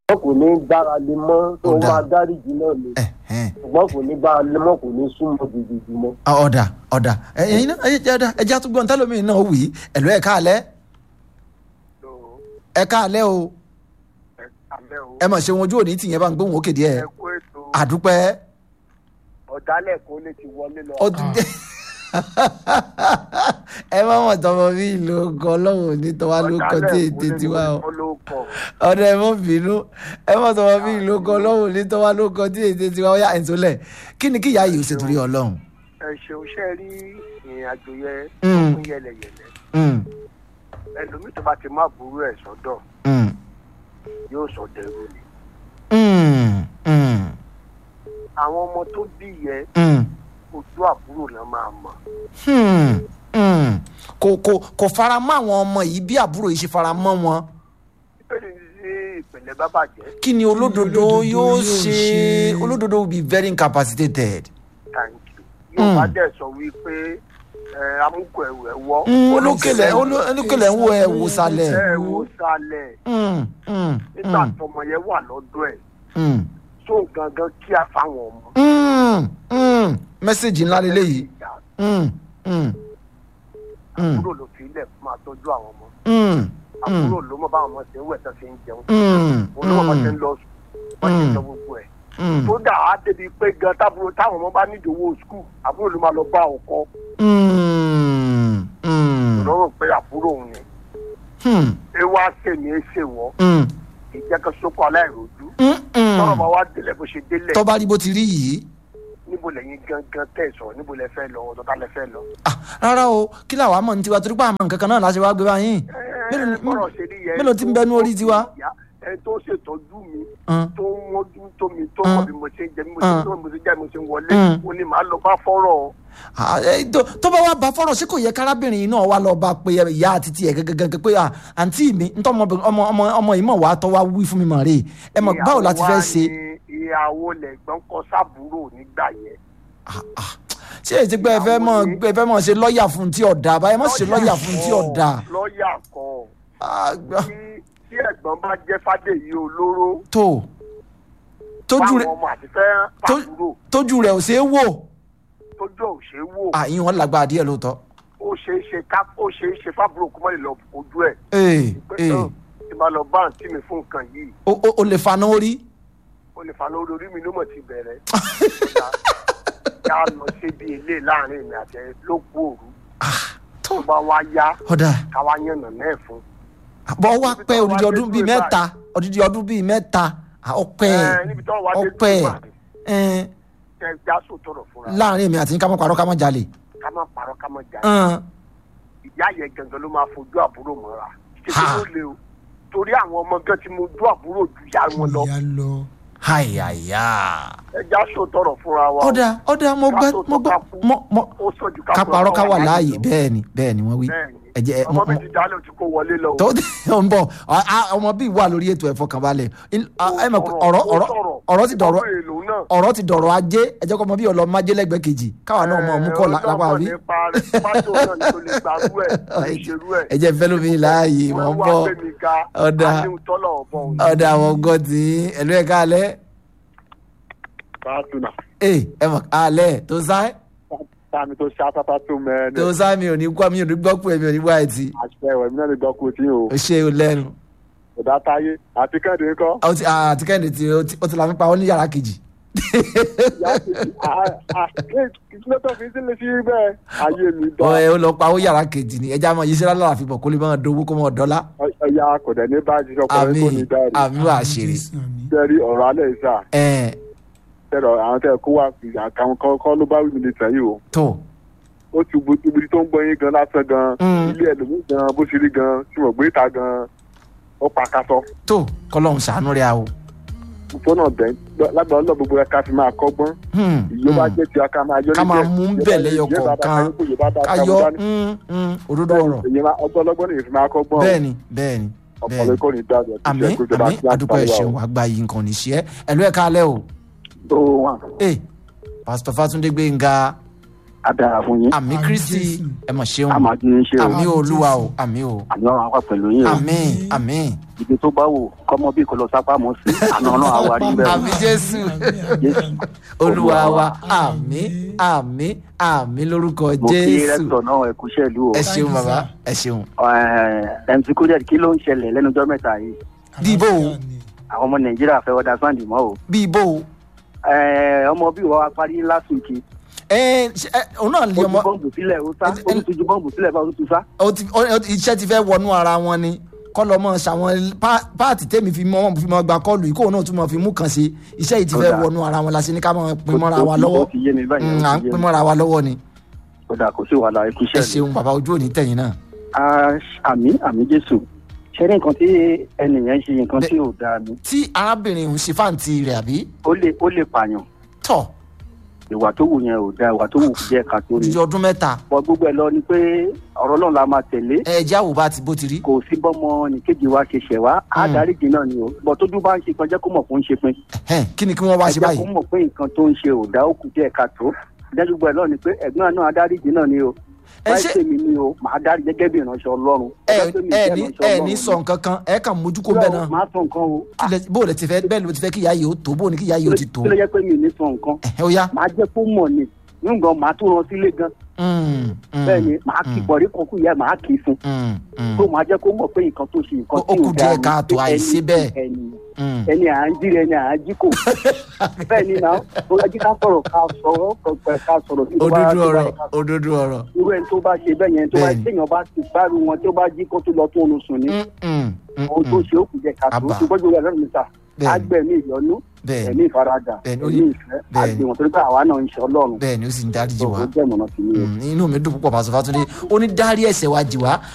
wọn kò ní gbára lé mọ́ tó Ó dáa. máa dáríjì náà ni ẹ̀hẹ́n. ṣùgbọ́n kò ní gbára lé mọ́ kò ní súnmọ́ gidigidi mọ́. Ah, ọ̀dà ọ̀dà ẹ̀yin náà ẹ̀yin jẹ́ ẹja tó gbọ́n tẹ́lómi náà wì í ẹ̀lú ẹ̀ káàlẹ́ ẹ̀ káàlẹ́ o àmẹ́ o ẹ mọ̀ ṣe wọn ojú òní tìyẹn bá ń gbóhùn òkè díẹ̀ kú ètò àdúpẹ́ ọ̀dálẹ̀ kó lè ti wọlé lọ. ọdún dé ẹ má mọ̀ tọmọ bí ìlú ọkọ ọlọ́run ní tọ́wá ló kọ tí ètè tiwa o ọ̀dọ̀ ẹ mọ̀ bínú ẹ mọ̀ tọmọ bí ìlú ọkọ ọlọ́run ní tọ́wá ló kọ tí ètè tiwa ó yà ẹ̀ tó lẹ̀ kí ni kí ìyá yìí ó ṣe torí ọlọ́run. ẹ ṣeun ṣe rí ìrìn àjò yẹn Mm. fún yẹlẹyẹlẹ Mm, ẹlòmíì tó bá ti má burú ẹ sọ́dọ̀ mm, yóò sọ dẹrù ni. mm, mm, àwọn ọmọ tó bí yẹ mm. ojú àbúrò náà máa mọ̀. Hmm, hmm. kò kò kò fara mọ́ àwọn ọmọ yìí bí àbúrò yìí ṣe fara mọ́ wọn bíbélì ní ìpìlẹ̀ bá bàjẹ́ kí ni olódodo olódodo yóò yóò ṣe ṣe? olódodo will be very incapacitated. thank you. yóò bá Mm. dẹ̀ sọ wípé ẹ amúkọ ẹ̀wù ẹ̀ wọ́. Hmm, olókèlè oló- olókèlè ń wo ẹ wò sálẹ̀. ẹ wo sálẹ̀ Hmm, hmm, nígbà hmm, tọmọ yẹn wà lọ́dọ̀ ẹ̀ hmm, tó gangan kí á fáwọn ọmọ. hmm, hmm. mẹ́sẹ̀gì ńlá lélẹ́yìí. Ìyá Hmm, hmm, hmm, àbúrò ló fi ilẹ̀ fún máa tọ́jú àwọn ọmọ. hmm, àbúrò ló mọ báwọn ọmọ ṣe ń wẹ̀ tán ṣe ń jẹun. hmm, òun ló mọ bá ṣe ń hmm, lọ sùn wọ́n ṣe ń Mm. sọ gbogbo ẹ̀. hmm, tó dà á débi pé gan tábúrò táwọn ọmọ bá nídìí owó skul àbúrò ló máa lọ bá ọkọ hmm, hmm, lọ́rùn pé àbúrò òun ni. hmm, ẹ wá sèmi ẹ ṣèwọ́ hmm, ìjẹ́kẹ́ sókò aláìrojú. hmm, tọ́rọ̀ hmm. bá wá délẹ̀ bó ṣe délẹ̀ tó bá rí bó ti rí yìí. níbo lẹ́yìn gangan tẹ̀ sọ níbo lẹ fẹ́ lọ ọ̀dọ̀ ta lẹ fẹ́ lọ. Ah, rárá o kí làwa mọ̀ ní tiwa torí pé àmọ́ nǹkan kan náà la ṣe wá gbé báyìí. Mélòó ni- bọ́rọ̀ ṣe rí yẹn mélòó tí ń bẹnu orí tiwa? ìyá, ẹni tó ṣètọ́jú mi Hàn, tó ń mójú tó mi tó Mm. mọ̀ bí mo ṣe ń jẹ bí mo ṣe ń Mm. tó mo ṣe jẹ́ mo ṣe ń wọlé Mm. ó ní màá lọ bá fọ́rọ̀ ah, eh, tó tó bá wá bá fọ́rọ̀ ṣé kò yẹ kárábìnrin yìí náà wá lọ bá pé ìyá àti tiẹ̀ gẹ́gẹ́gẹ́ pé ah, àǹtí mi ntọ́ ọmọ ọmọ ọmọ ọmọ yìí mọ̀ wá tọ́ wá wí fún mi mọ̀ rè ẹ mọ̀ báwo la ti fẹ́ ṣe. ìyàwó lẹ̀gbọ́n kọ sábúrò nígbà yẹn. Ah, ah. ṣé èyí ti pé ẹ fẹ́ mọ̀ ẹ fẹ́ mọ̀ ṣe lọ́ọ̀yà fún tí ọ̀dà báyìí mọ̀ ṣe lọ́ọ̀yà fún tí ọ̀dà. lọ́ọ̀yà kọ́ Ah, gbà- tí tí ẹ̀gbọ́n bá jẹ́ fádèyí olóró tó tójú rẹ̀ báwọn ọmọ àti fẹ́ tó- fàbúrò tójú rẹ̀ ò ṣeé wò tójú ò ṣe é wò àyìn wọn lágbára díẹ̀ lóòótọ́. ó ṣe é ṣe ká ó ṣe é ṣe fábúrò kó má lè lọ ojú ẹ̀ ee pé ee náà tí máa lọ bá àǹtí mi fún nǹkan yìí o o- o lè faná orí. ó lè fa lórí orí mi ló mọ̀ ti bẹ̀rẹ̀ yá lọ síbi ilé láàrin mi àti ẹ ló kú òru tó tó bá wá yá ọ̀dà káwá yànnà náà fún. bọ́ wá pẹ́ odidi ọdún bíi mẹ́ta odidi ọdún bíi mẹ́ta ah, ọpẹ́ ẹ níbi tí wọ́n wá dé ọpẹ́ tó bá ẹ̀ ẹ já sòtọ̀rọ̀ fúnra láàrin èmi àti yín ká mọ́ parọ́ ká mọ́ jalè. ká má parọ́ ká má jà Hàn, ìyá yẹn gangan ló máa fojú àbúrò mọ́ra Ha. kékeré ló le o torí àwọn ọmọ gan ti mojú àbúrò ju ìyá wọn lọ ìyá lọ. àyàyà. ẹ já sòtọ̀rọ̀ fúnra wa o. ọ̀dà ọ̀dà mo gbọ́ mo gbọ́ mo mo ó sọ ju ká parọ́ ká wà láàyè lọ. bẹ́ẹ̀ ni bẹ́ẹ̀ ni wọ́n wí. Bẹ́ẹ̀ni. ẹ jẹ́ ọmọ mi ti dálé o ti kó wọlé lọ o. tó ń bọ̀ ọ- a- ọmọ bíi wà lórí ètò ẹ̀fọ́ kan balẹ̀ Il- a- ẹ mọ̀ pé ọ̀rọ̀ ọ̀rọ̀ ọ̀rọ̀ ti dọ̀rọ̀ ọmọ èlò náà. ọ̀rọ̀ ti dọ̀rọ̀ ajé ẹ jẹ́ kó ọmọ bíi ọlọ́mọ ajé lẹ́gbẹ̀ẹ́ kejì káwa náà mọ̀ mú kọ́ lá- lápá rí. ẹ jẹ́ fẹ́ lómi láàyè wọ́n bọ̀ Ọ̀dà. ọ̀dà àwọn ọgọ́ tí ẹ̀lú ẹ̀ káalẹ́ Fàtúnà. ẹ̀ ẹ̀ mọ̀ káalẹ́ tó sáì Táàmì tó ṣe afáfá tó mẹ́rin. tó sáì mi ò ní gbọ́ mi ò ní gbọ́ pé mi ò ní gbọ́ àìtí Àṣẹ ìwẹ̀ mi náà lè gbọ́ kú tí o. ó ṣe o lẹ́nu Ọ̀dà táyé àti kẹ́hìndé ńkọ́. Ó ti- àti kẹ́hìndé tí ó ti- ó ti la mi pa ó ní yàrá kejì Ìṣúná tó fi sílẹ̀ sí bẹ́ẹ̀. Ayé mi ó dá. ẹ ó lọ pa ó yàrá kejì ni ẹja máa yíṣẹ́ lálẹ́ àfihàn kó lè máa dowó kó máa dọ́lá Ẹ̀yà kò dẹ̀ ní báyìí ọkùnrin àmì kò ní dáre. àmì wà ṣeré Jésù, àmín. Sẹ́rí ọ̀rọ̀ alẹ́ ìsà. ẹ̀ Sẹ́rọ̀ àwọn tẹ́ kó wá àkàwọn kọ́ ló bá wí mi ní sẹ́yìn o. tó Ó ti bu ibi tó ń gbọ́ yín gan lásán gan. Mm. Ilé ẹlòmíì gan bó ṣe rí gan tí mo gbé ìta gan. Ó pa kásọ. tó kọlọ́hún ṣàánú rẹ̀ o. Fọ́nà bẹ́ẹ̀ lágbàá ọlọ́ gbogbo ẹ̀ka fi máa kọ́gbọ́n. Hmm, ìyọba hmm. jẹ ti aka máa yọ Ká máa mú ń bẹ̀ lẹ́yọ kọ̀ọ̀kan. ayọ̀ hmm, hmm, òdodo ọ̀rọ̀ ọgbọlọgbọn nìyẹn fi máa kọ́gbọ́n bẹ́ẹ̀ni bẹ́ẹ̀ni ọpọlọ bẹ́ẹ̀ni ikọ ní dáadọ àmì àmì àdúpẹ́ ẹ̀ṣẹ̀ wà gba yìí nǹkan níṣẹ́ ẹ̀ ẹ̀lú ẹ̀ káalẹ́ o tó wà ẹ̀ pásítọ̀ Fátúndé Gbénga adara fún yín àmì Àmì Kristi Jésù. ẹ̀ mọ̀ ṣeun àmà tí ń ṣe o àmì Àmì olúwa o Jésù. àmì o àmì ọ̀rọ̀ àwọn pẹ̀lú yín o àmì àmì ibi tó bá wò kọ́mọ bí kò lọ sápá mọ́ sí àná náà àwárí bẹ́ẹ̀ àmì jésù Jésù. olúwa wa àmì àmì àmì lórúkọ mo kí jésù rẹ́tọ̀ náà ẹ̀kú ṣẹ̀lú o ẹ Thank ṣeun you, bàbá sir. ẹ ṣeun. Eh, mc kúrẹ́ kí ló ń ṣẹlẹ̀ lẹ́nu ọjọ́ mẹ́ta yìí Bíbó o. Àlàáfíà ni. àwọn ọmọ nàìjíríà fẹ́ wọ́dà sáǹdì mọ́ o bí ibo o. Eh, ọmọ bí wọ́n wá parí last week ẹ ṣe- ẹ, òun náà ó lè ju ọmọ bọ́ǹbù sílẹ̀ ó sá ẹ- ẹ- ó tún ju bọ́ǹbù sílẹ̀ bá ó tún sá. ó ti- ó- ó- iṣẹ́ ti fẹ́ wọnú ara wọn ni kọ́lọ́ mọ́ ṣàwọn pá- páàtì tèmi fi mọ́ fi mọ́ gba kọ́ọ̀lù yìí kóun náà tún mọ́ fi mú kàn sí iṣẹ́ yìí ti Ó fẹ́ dáa. wọnú ara wọn la ṣe ní ká mọ́ pin Ó- mọ́ra ó wa ti- lọ́wọ́ ó ti yé mi báyìí, ó Mm, ti à ń yé pin mi. mọ́ra wa lọ́wọ́ ni ó dà kó sí wàhálà ẹ̀kú ẹ ṣẹ̀lú. ṣeun bàbá ojú òní tẹ̀yìn náà. Ah, àmì àmì jésù ṣe ní nǹkan tí ẹnìyẹn ṣe nǹkan Bẹ- tí ò dáa ni tí arábìnrin òun ṣe fáǹtì rẹ̀ àbí ó lè ó lè pààyàn tọ̀ ìwà tó wù yẹn ò dáa ìwà tó wù jẹ́ ká tó ní. odidi ọdún mẹ́ta bọ gbogbo ẹ lọ ni pé ọ̀rọ̀ náà la máa tẹ̀lé ẹ jẹ́ àwòbá ti bó ti rí. kò sí bọ́mọ nìkejì wa ṣe ṣẹ̀ wá á Mm. dáríjì náà ni o bọ̀ tójú bá ń ṣe kan jẹ́ kó mọ̀ fún ṣe pin Ẹhẹ́n, kí ni kí wọ́n wá ẹ ṣe jẹ́ kó báyìí. mọ̀ pé nǹkan tó ń ṣe ò dá ó kù díẹ̀ ká tó dájú gbogbo ẹ lọ ni pé ẹ̀gbọ́n náà adáríjì náà ni o Ẹ báyìí ṣe- tèmi ni o màá dárí gẹ́gẹ́ bí ìránṣẹ́ ọlọ́run ẹ Ọjọ́ tèmi ẹ jẹ́ ní ìránṣẹ́ ẹ Ọlọ́run ní ni. sọ nǹkan kan ẹ kàn mójú kó bẹ́ẹ̀ náà máa sọ nǹkan o Kí lẹ- bó o lẹ ti fẹ́ bẹ́ẹ̀ ló ti fẹ́ kí ìyá yìí ó tó bó o ní kí ìyá yìí ó ti tó. kí ló yẹ pé mi ò ní sọ nǹkan Ẹhẹ́, ó yá. màá jẹ́ kó mọ̀ ni nígbà màá tún rán sílé gan Mm, mm, bẹ́ẹ̀ ni màá kí mm, bọ̀rí kan kú ìyá màá kì í fún mm, mm, tó màá jẹ́ kó mọ̀ pé nǹkan tó ṣe nǹkan Ó- tí ó kù ò dáa díẹ̀ káàtó, pé àìṣe ẹni- bẹ́ẹ̀. ẹni mm. ẹni à ń jí rẹ ni à ń jí kò bẹ́ẹ̀ ni náà ó yẹ kí ká sọ̀rọ̀ ká sọ̀rọ̀ kọ̀ọ̀kan ká sọ̀rọ̀ sí tó bá- òdodo tó bá ọ̀rọ̀ yẹ ká- òdodo ọ̀rọ̀. irú ẹni tó bá ṣe bẹ́ẹ̀ yẹn tó bá Bẹ́ẹ̀ni. téèyàn bá ti gbárù wọn tó bá jí kó tó lọ tó oorun sùn ni Mm, mm, mm, ohun tó mm. ṣe ó kù díẹ̀ ká tó Àbá. ṣùgbọ́n jù lọ́dún mi ta Bẹ́ẹ̀ni. agbẹ̀mí ìyọnú Bẹ́ẹ̀ni. ẹ̀mí ìfaradà Bẹ́ẹ̀ni, ó ẹ̀mí ní- ìfẹ́ bẹ́ẹ̀ni. àgbẹ̀wọ̀n torí pé àwa náà ń ṣe ọlọ́run bẹ́ẹ̀ ni ó sì ń dáríjì tó wá ó jẹ́ ìmọ̀nà sí mi o. Mm, inú mi dùn púpọ̀ pàṣẹ fàtúndé ó ní dárí ẹ̀ṣẹ̀ wa jì wá